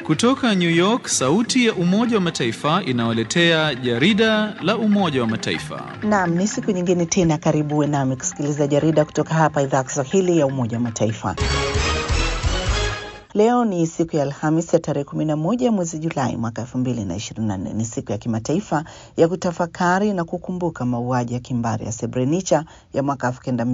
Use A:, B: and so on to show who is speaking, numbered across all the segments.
A: Kutoka New York, sauti ya Umoja wa Mataifa inawaletea jarida la Umoja wa Mataifa.
B: Naam, ni siku nyingine tena, karibu uwe nami kusikiliza jarida kutoka hapa idhaa ya Kiswahili ya Umoja wa Mataifa. Leo ni siku ya Alhamis ya tarehe 11 mwezi Julai mwaka 2024. Ni siku ya kimataifa ya kutafakari na kukumbuka mauaji ya kimbari ya Srebrenica ya mwaka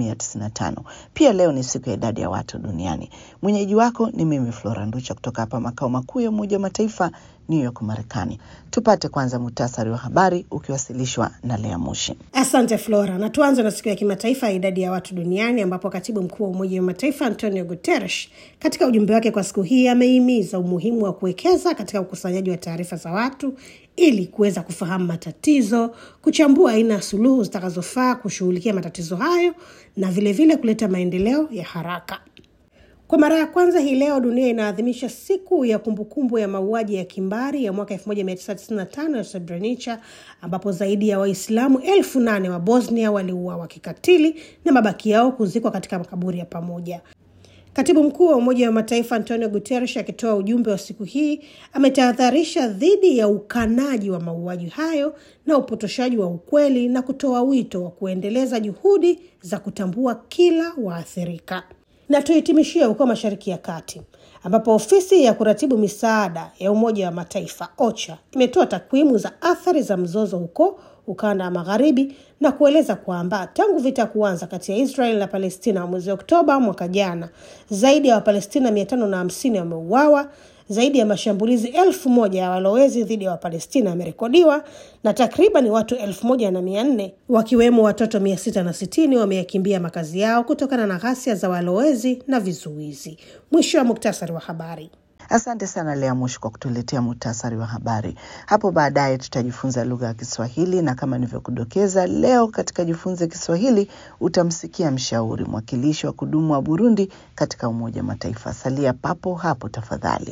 B: 1995. Pia leo ni siku ya idadi ya watu duniani. Mwenyeji wako ni mimi Flora Nducha kutoka hapa makao makuu ya Umoja wa Mataifa New York, Marekani. Tupate kwanza muhtasari wa habari ukiwasilishwa na Lea Mushi.
C: Asante Flora, na tuanze na siku ya kimataifa ya idadi ya watu duniani ambapo katibu mkuu wa Umoja wa Mataifa Antonio Guterres katika ujumbe wake kwa siku hii amehimiza umuhimu wa kuwekeza katika ukusanyaji wa taarifa za watu ili kuweza kufahamu matatizo, kuchambua aina ya suluhu zitakazofaa kushughulikia matatizo hayo na vilevile vile kuleta maendeleo ya haraka. Kwa mara ya kwanza hii leo dunia inaadhimisha siku ya kumbukumbu ya mauaji ya kimbari ya mwaka 1995 ya Srebrenica, ambapo zaidi ya Waislamu elfu nane wa Bosnia waliuawa kikatili na mabaki yao kuzikwa katika makaburi ya pamoja. Katibu mkuu wa Umoja wa Mataifa Antonio Guterres akitoa ujumbe wa siku hii ametahadharisha dhidi ya ukanaji wa mauaji hayo na upotoshaji wa ukweli na kutoa wito wa kuendeleza juhudi za kutambua kila waathirika. Na tuhitimishie huko Mashariki ya Kati ambapo ofisi ya kuratibu misaada ya Umoja wa Mataifa OCHA imetoa takwimu za athari za mzozo huko ukanda wa magharibi na kueleza kwamba tangu vita kuanza kati ya Israel na Palestina mwezi Oktoba mwaka jana, zaidi ya Wapalestina mia tano na hamsini wameuawa, zaidi ya mashambulizi elfu moja ya walowezi dhidi ya Wapalestina yamerekodiwa na takriban watu elfu moja na mia nne wakiwemo watoto mia sita na sitini wameyakimbia makazi yao kutokana na ghasia za walowezi na vizuizi. Mwisho wa muktasari wa habari.
B: Asante sana Lea Mushi kwa kutuletea muhtasari wa habari. Hapo baadaye tutajifunza lugha ya Kiswahili, na kama nilivyokudokeza, leo katika Jifunze Kiswahili utamsikia mshauri mwakilishi wa kudumu wa Burundi katika Umoja wa Mataifa. Salia papo hapo tafadhali.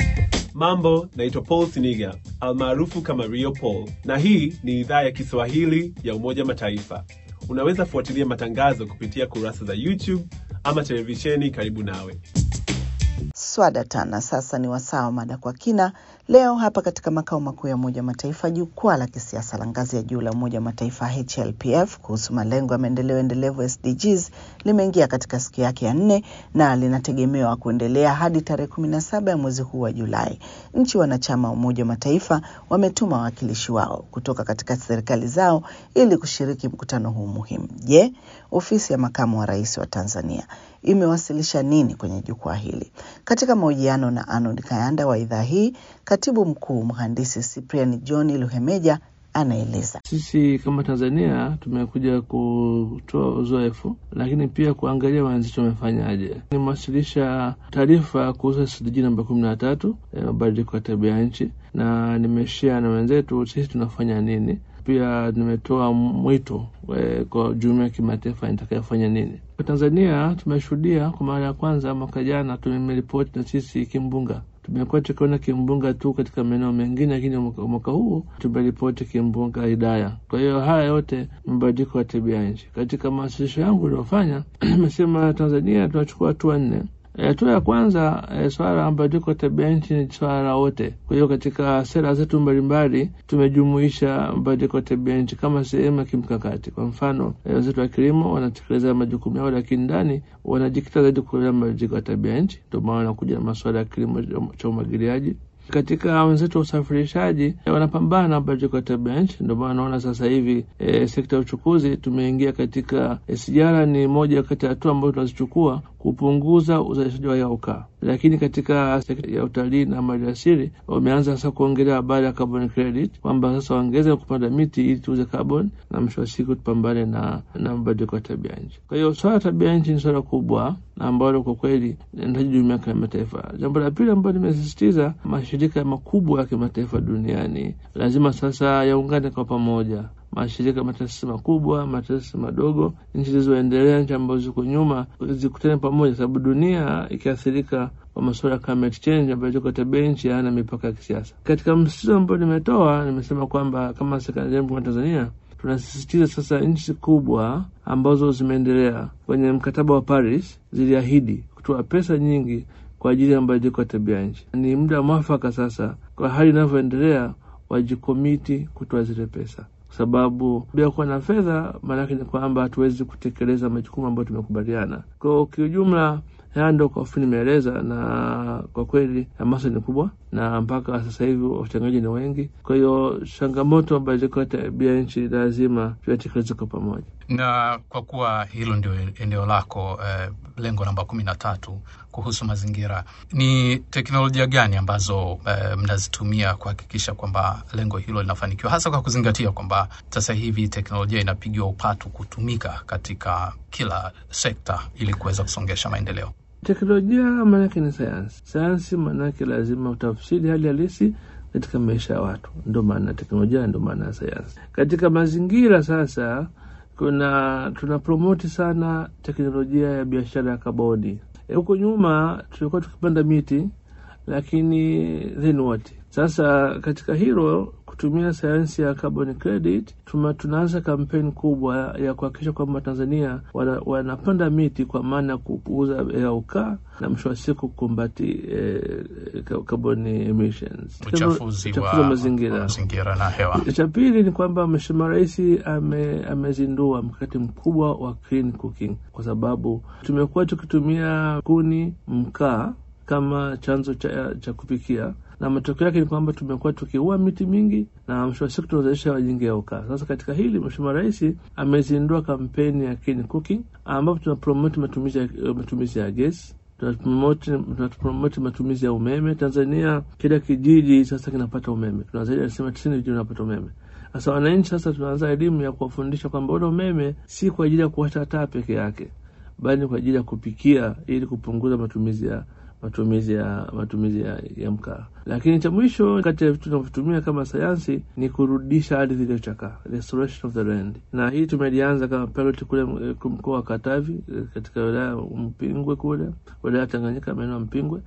D: Mambo, naitwa Paul Siniga almaarufu kama Rio Paul, na hii ni idhaa ya Kiswahili ya Umoja Mataifa. Unaweza fuatilia matangazo kupitia kurasa za YouTube ama televisheni karibu nawe.
B: Swada tana. Sasa ni wasaa wa mada kwa kina. Leo hapa katika makao makuu ya Umoja wa Mataifa, jukwaa la kisiasa la ngazi ya juu la Umoja wa Mataifa HLPF kuhusu malengo ya maendeleo endelevu SDGs limeingia katika siku yake ya nne na linategemewa kuendelea hadi tarehe kumi na saba ya mwezi huu wa Julai. Nchi wanachama wa Umoja wa Mataifa wametuma wawakilishi wao kutoka katika serikali zao ili kushiriki mkutano huu muhimu. Je, ofisi ya makamu wa rais wa Tanzania imewasilisha nini kwenye jukwaa hili? Katika mahojiano na Arnold Kayanda wa idhaa hii, katibu mkuu mhandisi Cyprian John Luhemeja anaeleza.
E: Sisi kama Tanzania tumekuja kutoa uzoefu, lakini pia kuangalia wenzetu wamefanyaje. Nimewasilisha taarifa kuhusu SDG namba kumi na tatu ya mabadiliko ya tabia ya nchi, na nimeshia na wenzetu sisi tunafanya nini. Pia nimetoa mwito kwa jumuiya ya kimataifa itakayofanya nini. Kwa Tanzania tumeshuhudia kwa mara ya kwanza mwaka jana tumeripoti na sisi kimbunga tumekuwa tukiona kimbunga tu katika maeneo mengine, lakini mwaka huu tumeripoti kimbunga Hidaya. Kwa hiyo haya yote mabadiliko ya tabia ya nchi. Katika mawasilisho yangu uliofanya imesema Tanzania tunachukua hatua nne. Hatua ya kwanza e, swala la mabadiliko ya tabia nchi ni swala la wote. Kwa hiyo katika sera zetu mbalimbali tumejumuisha mabadiliko ya tabia nchi kama sehemu ya kimkakati. Kwa mfano, wenzetu wa kilimo wanatekeleza majukumu yao, lakini ndani wanajikita zaidi kuelea mabadiliko ya tabia nchi. Ndio maana wanakuja na masuala ya kilimo cha umwagiliaji katika wenzetu wa usafirishaji wanapambana na mabadiliko ya tabia nchi. Ndio maana naona sasa hivi e, sekta ya uchukuzi tumeingia katika e, sijara ni moja kati ya hatua ambazo tunazichukua kupunguza uzalishaji wa hewa ukaa. Lakini katika sekta ya utalii na maliasili wameanza sasa kuongelea habari ya carbon credit, kwamba sasa waongeze kupanda miti ili tuuze carbon na mwisho wa siku tupambane na na mabadiliko ya tabia nchi. Kwa hiyo swala la tabia nchi ni swala kubwa na ambalo kwa kweli linahitaji jumuiya ya kimataifa. Jambo la pili ambalo nimesisitiza, mashirika makubwa ya kimataifa duniani lazima sasa yaungane kwa pamoja mashirika mataasisi makubwa, mataasisi madogo, nchi zilizoendelea, nchi ambazo ziko nyuma, zikutane pamoja, sababu dunia ikiathirika kwa masuala ya climate change, mabadiliko ya tabia nchi hayana mipaka ya kisiasa. Katika msisitizo ambao nimetoa, nimesema kwamba kama serikali yangu ya Tanzania tunasisitiza sasa nchi kubwa ambazo zimeendelea kwenye mkataba wa Paris ziliahidi kutoa pesa nyingi kwa ajili ya mabadiliko ya tabia nchi. Ni muda mwafaka sasa, kwa hali inavyoendelea, wajikomiti kutoa zile pesa kwa sababu bila kuwa na fedha, maanake ni kwamba hatuwezi kutekeleza majukumu ambayo tumekubaliana. Kwa kiujumla, haya ndo kwa ufupi nimeeleza, na kwa kweli hamasa ni kubwa, na mpaka sasa hivi wachangaji ni wengi. Kwa hiyo changamoto mabadiliko ya tabia nchi lazima tuyatekeleze kwa pamoja.
F: Na kwa kuwa hilo ndio eneo lako eh, lengo namba kumi na tatu kuhusu mazingira, ni teknolojia gani ambazo eh, mnazitumia kuhakikisha kwamba lengo hilo linafanikiwa, hasa kwa kuzingatia kwamba sasa hivi teknolojia inapigiwa upatu kutumika katika kila sekta ili kuweza kusongesha maendeleo?
E: Teknolojia maanake ni sayansi. Sayansi maanake lazima utafsiri hali halisi katika maisha ya watu, ndo maana teknolojia, ndo maana ya sayansi. Katika mazingira sasa, kuna tuna promoti sana teknolojia ya biashara ya kaboni. Huko nyuma tulikuwa tukipanda miti, lakini then what? Sasa katika hilo kutumia sayansi ya carbon credit tuma, tunaanza kampeni kubwa ya kuhakikisha kwamba Tanzania wana, wanapanda miti kwa maana ya kupunguza hewa ukaa na mwisho wa siku kukumbati eh, carbon emissions,
F: uchafuzi wa
E: wa mazingira
F: mazingira na hewa.
E: cha pili ni kwamba Mheshimiwa Rais ame, amezindua mkakati mkubwa wa clean cooking, kwa sababu tumekuwa tukitumia kuni, mkaa kama chanzo cha, cha kupikia na matokeo yake ni kwamba tumekuwa tukiua miti mingi na mwisho wa siku tunazalisha wajingi ya ukaa. Sasa katika hili Mheshimiwa Rais amezindua kampeni ya clean cooking ambapo tunapromoti matumizi ya, matumizi ya gesi tunapromoti matumizi ya umeme. Tanzania kila kijiji sasa kinapata umeme, tuna zaidi ya asilimia tisini vijiji vinapata umeme. Sasa wananchi sasa tunaanza elimu ya kuwafundisha kwamba ule umeme si kwa ajili ya kuwasha taa peke yake, bali kwa ajili ya kupikia ili kupunguza matumizi ya matumizi ya matumizi ya, ya mkaa. Lakini cha mwisho kati ya vitu tunavyotumia kama sayansi ni kurudisha ardhi iliyochakaa, restoration of the land, na hii tumelianza kama pilot kule mkoa wa Katavi katika wilaya ya Mpingwe kule wilaya ya Tanganyika maeneo ya Mpingwe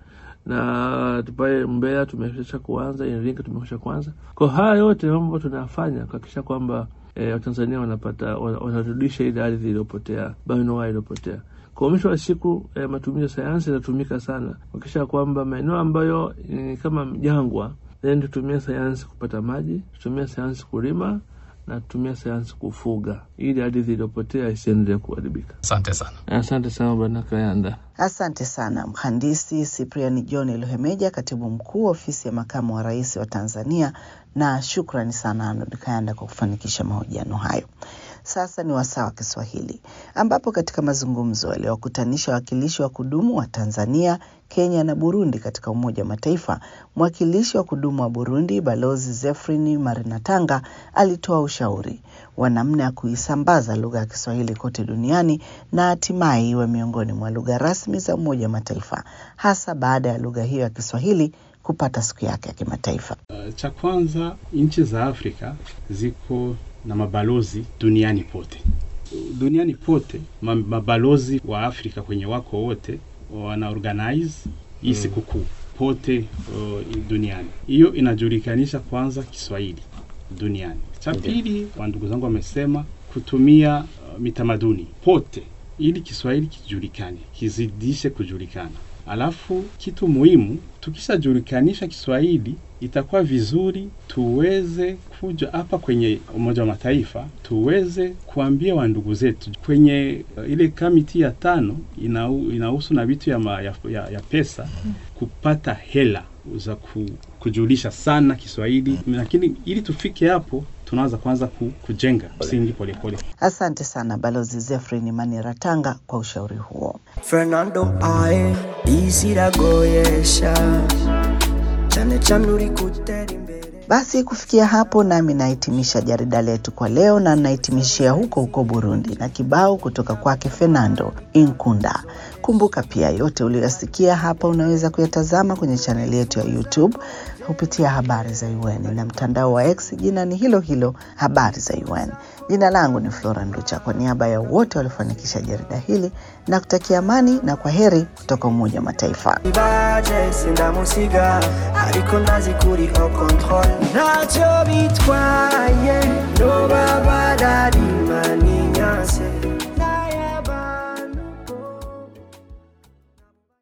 E: na tupae Mbeya tumesha kuanza, Iringa tumekwisha kuanza. Kwa haya yote mambo tunayafanya kuhakikisha kwamba e, Watanzania wanapata wanarudisha ile ardhi iliyopotea, bioanuwai iliyopotea. Kwa mwisho wa siku eh, matumizi ya sayansi yanatumika sana kuhakikisha kwamba maeneo ambayo ni kama jangwa, then tutumia sayansi kupata maji, tutumia sayansi kulima na tutumia sayansi kufuga, ili ardhi iliyopotea isiendelee kuharibika.
F: Asante sana.
E: Asante sana Bwana Kayanda.
B: Asante sana Mhandisi Cyprian John Luhemeja, katibu mkuu ofisi ya makamu wa rais wa Tanzania, na shukrani sana Arnold Kayanda kwa kufanikisha mahojiano hayo. Sasa ni wasaa wa Kiswahili ambapo katika mazungumzo yaliyowakutanisha wawakilishi wa kudumu wa Tanzania, Kenya na Burundi katika Umoja wa Mataifa, mwakilishi wa kudumu wa Burundi Balozi Zefrini Marinatanga alitoa ushauri wa namna ya kuisambaza lugha ya Kiswahili kote duniani na hatimaye iwe miongoni mwa lugha rasmi za Umoja wa Mataifa, hasa baada ya lugha hiyo ya Kiswahili kupata siku yake ya kimataifa.
G: Uh, cha kwanza nchi za Afrika ziko na mabalozi duniani pote. Duniani pote mabalozi wa Afrika kwenye wako wote wana organize hii sikukuu pote uh, duniani. Hiyo inajulikanisha kwanza Kiswahili duniani. Cha pili, wa ndugu zangu wamesema kutumia uh, mitamaduni pote ili Kiswahili kijulikane, kizidishe kujulikana. Alafu kitu muhimu, tukishajulikanisha Kiswahili itakuwa vizuri tuweze kuja hapa kwenye Umoja wa Mataifa tuweze kuambia wandugu zetu kwenye uh, ile kamiti ya tano inahusu na vitu ya, ma, ya, ya, ya pesa kupata hela za ku, kujulisha sana Kiswahili, lakini ili tufike hapo tunaanza kwanza ku, kujenga msingi polepole.
B: Asante sana Balozi Zefrin Maniratanga kwa ushauri huo.
H: Fernando ae isiragoyesha cyane cyane uri gutera imbere
B: Basi kufikia hapo, nami nahitimisha jarida letu kwa leo, na nahitimishia huko huko Burundi na kibao kutoka kwake Fernando Inkunda. Kumbuka pia yote uliyoyasikia hapa unaweza kuyatazama kwenye chaneli yetu ya YouTube kupitia habari za UN na mtandao wa X, jina ni hilo hilo habari za UN. Jina langu ni Flora Nducha, kwa niaba ya wote waliofanikisha jarida hili na kutakia amani na kwa heri kutoka Umoja wa Mataifa.
H: baje sindamusiga ariko ndazi kuri au control ntacyo bitwaye no baba bararimaninyase